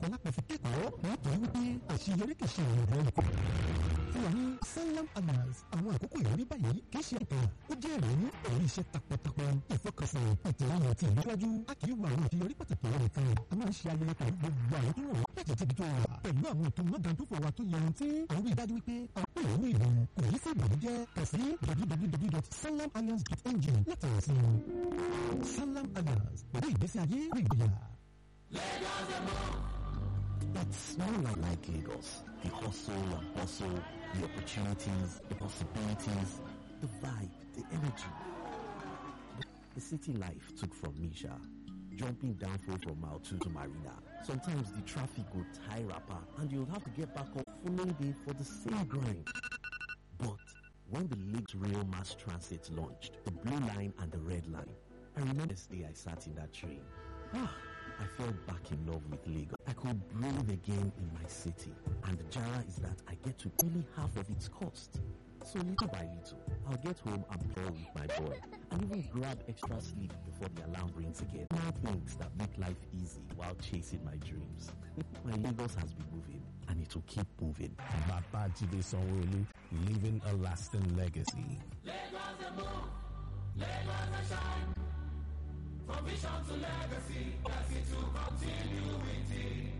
lápẹ̀ fi kẹ́kọ̀ọ́ nítorí wípé àṣeyọrí kì í ṣe ìrìn rẹ̀ nìkan. fún wa ní sanlam alliance àwọn àkókò ìrírí báyìí kì í ṣe ìtàn ó jẹ́ ìrònú èyí iṣẹ́ takuntakun ìfọkànsìn ìtẹ̀wọ̀n àti ìlúwájú a kì í wo àwọn àṣeyọrí pàtàkì rẹ̀ nìkan a máa ń ṣe ayẹyẹ pẹ̀lú gbogbo àwọn tó rọ̀ láti tẹ̀bi tó wà pẹ̀lú àwọn ètò mọ́gàndófò wa tó yanrantí àwọn rí i dájú wípé àwọn ìlú ìlú kò yí sí ìbànújẹ́ kàn sí www.sanlamalliance.ng láti rẹ̀ sí i sanlam alliance pẹ̀lú ìgbésí ayé rí ìgboyà. It's more like, like Lagos. The hustle and bustle, the opportunities, the possibilities, the vibe, the energy. The city life took from Misha. Jumping downfall from Mile 2 to Marina. Sometimes the traffic would tie rapper and you'll have to get back up following day for the same grind. But when the Lagos Rail Mass Transit launched, the blue line and the red line, I remember this day I sat in that train. Ah, I fell back in love with Lagos. I could breathe again in my city. And the jara is that I get to pay half of its cost. So little by little, I'll get home and play with my boy. And even grab extra sleep before the alarm rings again. Small things that make life easy while chasing my dreams. my Lagos has been moving and it will keep moving. Babajide Sanwo-Olu, leaving a lasting legacy. Lagos a move, Lagos a shine. From vision to legacy, legacy to continue with it.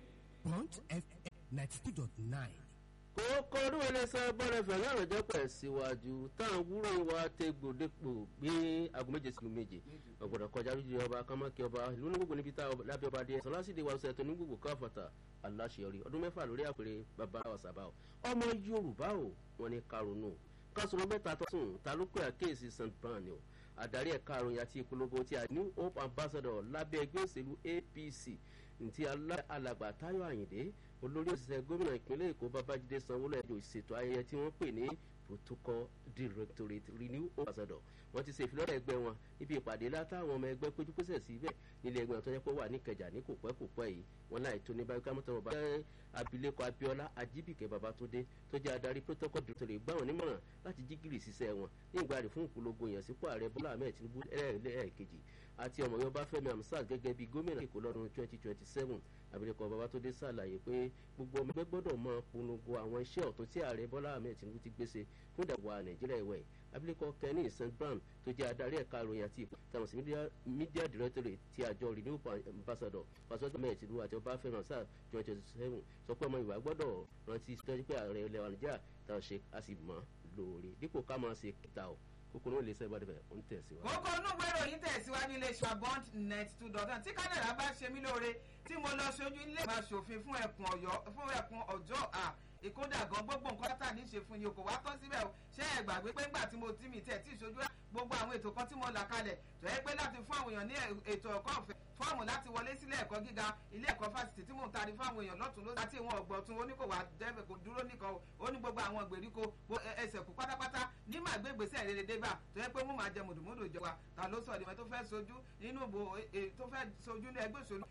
Punch FM ninety two dot nine. kókó ọdún ẹlẹ́sẹ̀ bọ́lẹ̀ fẹ̀ náà rẹ̀jẹ̀ pẹ̀ síwájú táwọn wúrò wa tẹ gbòdépò gbé aago méje sílùú méje ọ̀gbọ̀dọ̀ kọjá lójú ọba kámákì ọba ìlú ní gbogbo níbi tá lábẹ́ ọba díẹ̀ sọlásìdè wa ṣètò ní gbogbo káfàtà aláṣeyọrí ọdún mẹ́fà lórí àpèrè bàbá ọ̀sàbà o ọmọ yorùbá o wọn ní karùnún kásùrọ̀ mẹ́ta tó sùn ta ló pé àkéèsí st brown o adarí ẹ̀ka àròyìn àti ìpolongo ti new hope ambassador lábẹ́ ẹgbẹ́ òṣèlú apc ntí alàgbà táyọ̀ àyìndé olórí òṣìṣẹ́ gómìnà ìpínlẹ̀ èkó babájídé sanwó-olú ẹ̀jọ̀ ìṣètò ayẹyẹ tí wọ́n pè ní protocol directorate renew ambassador wọ́n ti ṣe ìfilọ́lẹ̀ ẹgbẹ́ wọn níbi ìpàdé látàwọn ọmọ ẹgbẹ́ péjúpésẹ̀ síbẹ̀ nílé ẹgbẹ́ tó yẹ kó wà ní ìkẹjà ní kò pẹ́ kò pẹ́ yìí wọ́n láì tó ní báyìí ká mọ́tò ọba abilékọ abiola ajibike babatunde tó jẹ́ adarí protocol directorate gbà wọ́n nímọ̀ràn láti jí gìrì ṣiṣẹ́ wọn ní ìgbàdì fún ìpolongo yẹn sípò ààrẹ bọ́lá ahmed tinubu ẹlẹ́ẹ̀kejì àti ọmọ yorùbá fẹmi amsat gẹ́gẹ́ bí gómìnà èkó lọ́dún twenty twenty seven abilékọ babatunde ṣàlàyé pé gbogbo ọmọ ẹgbẹ́ gbọ́dọ̀ mọ polongo àwọn iṣẹ́ ọ̀tún tí ààrẹ bọ́lá ahmed tinubu ti gbèsè fún ìdàgbà nàìjíríà ìwẹ̀ abilékọ kenny st brown tó jẹ́ adarí ẹ̀ka ìròyìn àti ìpò tàwọn sí media directorate ti àjọ renew ambassador pàṣẹ ahmed tinubu àti ọba fẹmi amsat twenty twenty seven sọ pé ọmọ ìwà gbọ́dọ̀ rántí tọ́jú pé ààrẹ ilẹ̀ wa nàìjíríà táwọn ṣe a sì mọ́ lóore dípò ká máa ṣe kíta o kókó náà lè sẹ́ ìbàdàn bẹ̀ ó ń tẹ̀síwájú. kókó inú ìwé ìròyìn tẹ̀síwájú ilé iṣẹ́ bond net two dot one tí kánàdà bá ṣe mí lóore tí mo lọ ṣojú ilé ìgbà ṣòfin fún ẹkùn ọ̀yọ́ fún ẹkùn ọjọ́ à ìkódà gan gbogbo nǹkan tá ní ṣe fún yìí kò wá tán síbẹ̀ o ṣé ẹ gbàgbé pé ńgbà tí mo tí mi tẹ̀ tí ìṣojú gbogbo àwọn ètò kan tí mo là kalẹ̀ tó yẹ pé láti fún àwọn èèyàn ní ètò ẹ̀kọ́ ọ̀fẹ́ fọ́ọ̀mù láti wọlé sílé ẹ̀kọ́ gíga ilé ẹ̀kọ́ fásitì tí mò ń tari fún àwọn èèyàn lọ́tún ló láti ìwọ̀n ọ̀gbọ̀tún ó ní kò wá dẹ́bẹ̀ kò dúró nìkan o ó ní gbogbo àwọn ìgbèríko ẹsẹ̀ kú pátápátá ní màá gbé gbèsè rere débà tó yẹ pé mo máa jẹ mùdùmùdù ìjọba ta ló sọ ìdìbò tó fẹ́ sojú nínú ìbò tó fẹ́ sojú ní ẹgbẹ́ òṣèlú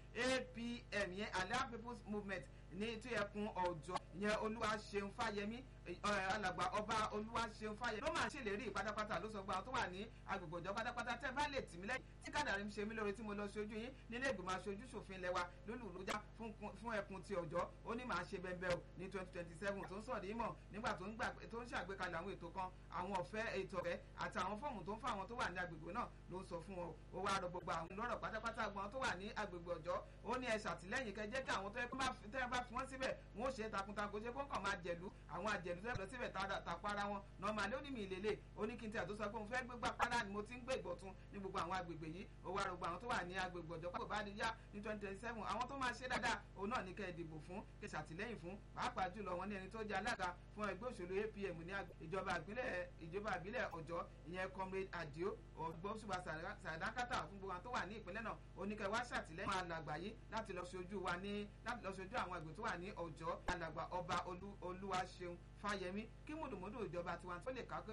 apm yẹn alliance people's movement ní tí ẹkùn ọjọ́ yẹn olúwa ṣeun fáyemí alàgbà ọba olúwa ṣeun fáyemí ló máa ṣèlérí pátápátá ló sọ gba tó wà ní agbègbè ọjọ́ pátápátá tẹ́ bá lè tì mí lẹ́yìn tí kádàrí ń ṣe mí lóore tí mo lọ ṣojú yín nílé ìgbìmọ̀ aṣojú ṣòfin lẹ́wà lólùlójá fún ẹkùn ti ọjọ́ ó ní màá ṣe bẹ́ẹ̀ o ní twenty twenty seven tó ń sọ̀rọ̀ ìmọ̀ nígbà tó ń gbà tó ń ṣàgbékalẹ̀ àwọn ètò kan àwọn ọ̀fẹ́ ètò ọ̀fẹ́ àti àwọn fọ́ọ̀mù tó ń fún àwọn tó wà ní agbègbè náà ló ń sọ fún wọn ó wá rọ gbogbo àwọn lọ́rọ̀ pátápátá gbọ́n tó wà ní agbègbè ọjọ́ ó ní ẹ ṣàtìlẹ́yìn kẹjẹ́ kí àwọn tó yẹ bá fi wọ́n síbẹ̀ wọ́n ó ṣe takuntakun ṣe kó kàn máa jẹ̀lú àwọn àjẹ̀lú tó yẹ lọ síbẹ̀ tàpára wọn nọ́ọ̀mà ló ní mi ìlélẹ̀ ó ní kí n tí àtúnṣe pé mo fẹ́ gbégbá padà ni mo ti ń gbé ìgbọ̀tún ní gbogbo àwọn agbègbè yìí ó wá rògbò àwọn tó wà ní agbègbè ọ̀jọ́ pàtó bá yá ní twenty twenty seven àwọn tó máa ṣe dáadáa òun náà ní kẹ́ ẹ dìbò fún kẹ́ ṣàtìlẹ́yìn fún pàápàá jùlọ wọn ní ẹni tó jẹ́ alága fún ẹgbẹ́ òṣèlú apm ní ìjọba ìbílẹ̀ ìjọba ìbílẹ̀ ọ̀jọ́ ìyẹn comrade adio ọgbọ́nsùwà sàdákàtà fún gbogbo àwọn tó wà ní ìpínlẹ̀ náà oníkẹ́ wá ṣàtìlẹ́yìn àwọn alàgbà yìí láti lọ ṣojú wa ní láti lọ ṣojú àwọn àgbẹ̀ tó wà ní ọ̀jọ́ alàgbà ọba olúwaṣeun fáyemí kí mùdùmùdù ìjọba tiwọn tó lè ká